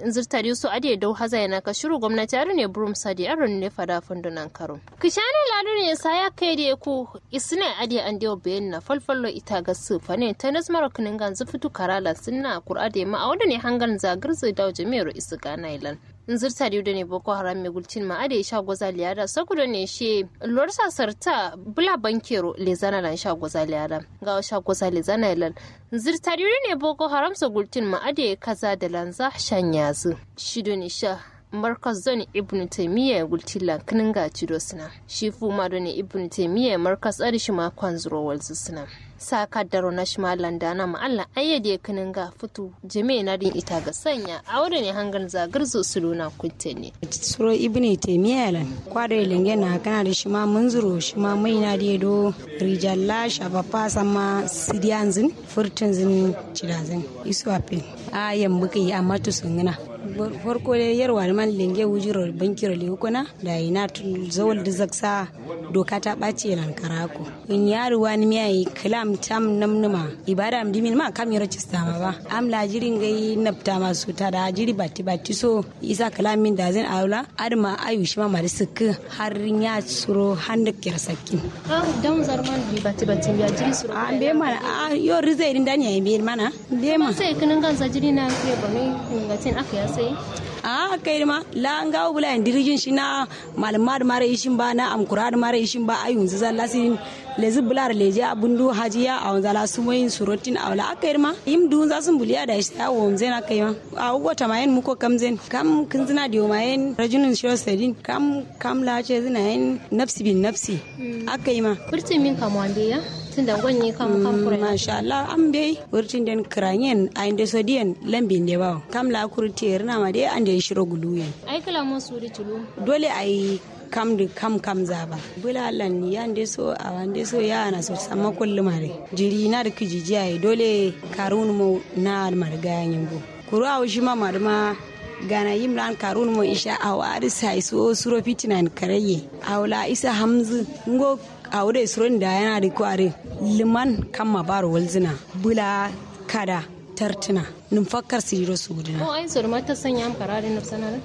zirtari su ade dau haza yana ka shiru gwamnati aru ne burum sadi aru ne fada fundunan karo kishane ladu ne sa ya kai da ku isne ade an dewa bayan na falfallo ita ga su fane ta nasmar kinin gan zufitu karala sunna kur'ade ma a wanda ne hangan zagar zai dawo jami'ar isu gana ilan zirta da ne boko haram mai gulcin ma ade sha goza liyada sakuda ne she lor sarta bula bankero le zana lan sha goza liyada ga sha goza le zana ilan zirta da ne boko haram sa gulcin ma ade kaza da lanza shan yazu shido ne sha markaz zone ibn taimiyya gultila kinin ga cido suna shi fu ma ne ibn taimiyya markaz arishi ma kwanzuro walzu suna sa kaddaro na shi landa na ma'alla ayyade kinin ga fitu jami'a na din ita ga sanya a wurin ne hangar zagar zo su luna kunte ne. suro ibn taimiyya lan kwado ilinge na kana da shi ma munzuro shi ma mai na da do rijalla shafafa sama sidiyanzin furtunzin cidazin isu ape a yamma kai amma to sun gina farko da yarwa da man lenge wujiro bankiro le kuna da ina zawal da zaksa doka ta ɓaci nan karako in yaro wani miya yi kalam tam namnuma ibada am dimin ma kam yaro cista ma ba am la jirin gai napta ma su ta da jiri batti batti so isa kalam min da zan aula adma ayu shi ma mari sukka har ya suro handa kira sakkin ah dan zarman bi batti batti ya jiri suro a be mana a yo rizai din dani ya be mana be ma sai kinin gansa jiri na ke ba mai ngatin aka ya sai a kai ma la an gawo bula yan dirigin shi na malama da mara ishin ba na amkura da mara ishin ba ayun zan lasirin lezi bular leje abundu hajiya a wanzala su moyin surotin a wala aka ma yim dun za sun buliya da shi awo mzen aka yi ma a ugo tamayen muko kamzen kam kin zina da yomayen rajulun shiro sedin kam kam la ce zina yin nafsi bin nafsi aka yi ma furtin min kamuwan ya tun da gwanyi kam kam kura masha Allah an bai wurtin den kranyen a inda sodiyan lambin da bawo kam la kurti na ma dai an da shiro guluyen ai kala mun suri tulu dole ai kam da kam kam zaba bula lan ya nde so a wande so ya na so sama kullu mare jiri na da kijijiya ai dole karun mo na marga yanyin go kuru a shi ma marma gana yimlan karun mo isha a wari sai so suro fitinan karaye awla isa hamzu ngo awre suron da yana da kware liman kan mabar walzina bula kada tartuna numfakkar siro su gudana ko ai sur mata sanya am kararin nafsanar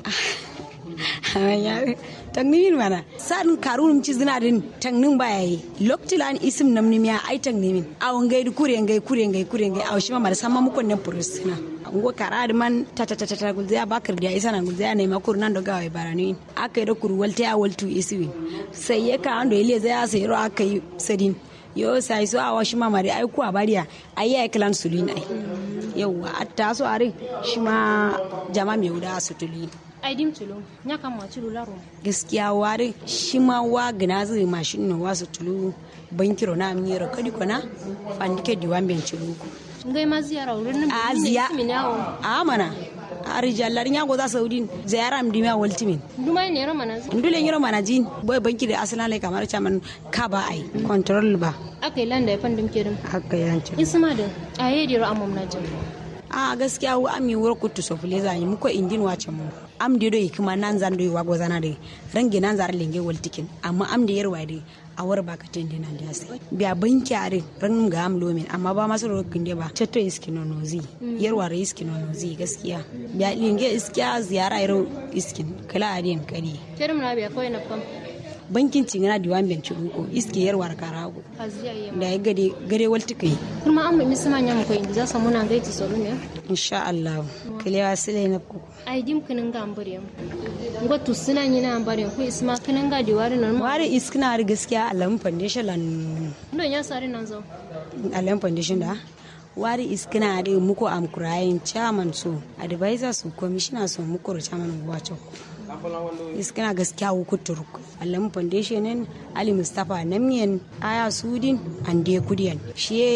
tangnimin mana sa'an karunum ci zina din tangnin baya yi loktilan isim namnim ya ai tangnimin awon gai du kure ngai kure ngai kure ngai aw shima mara samma mukon ne purisina ngo karad man ta ta ta ta gulziya bakar da isa na gulziya ne makur nan da gawai barani aka yi da kuru walte ya waltu iswi sai ya ka ando ile zai sai ro aka yi sadin yo sai so awa shima mare ai ku abariya ai ya klan sulin ai yauwa atta so are shima jama mai wuda su tulin aidim tulo nya kam ma tulu laro gaskiya wari shi ma wa gina zai mashin no wasu tulu bankiro na amira kadi kona fandike diwan ben tulu ngai ma ziyara wurin nan a ziya a mana a rijallar nya go za saudin ziyara am dimiya waltimin duma ne ro mana ndule nyiro mana jin boy banki da aslan lai kamar chaman ka ba ai control ba akai landa ya fandim kedin haka yanci isma da aye diro amam na jin a gaskiya wa ami wura kutu so fule zani muko indin wace mu am de do ikuma nan zan do wago zana de rangi nan zar lenge wal tikin amma am de yarwa de a war ba ka tende nan da sai biya banki are ran ga am lomin amma ba masu rokin de ba tatto iski no nozi yarwa re iski no nozi gaskiya biya lenge iskiya ziyara iro iskin kala adin kadi terum na biya koy na fam bankin cingana diwan ben ko iske yarwar karago da ya gade gade walti kai kuma an mi sama nyam ko indi za samu na gaiti solo ne insha Allah kalewa sile na ku ai dim kinin ga ambare ngo tu suna ni na ambare ko isma kinin ga diwari nan ware iskina da gaskiya alam foundation lan ndo nya sare nan zo alam foundation da wari iskina da muku am kurayin chairman so advisor su commissioner so muku chairman wacho iskina gaskiya ku turuk alam foundation ali mustafa namiyan aya sudin ande kudiyan shi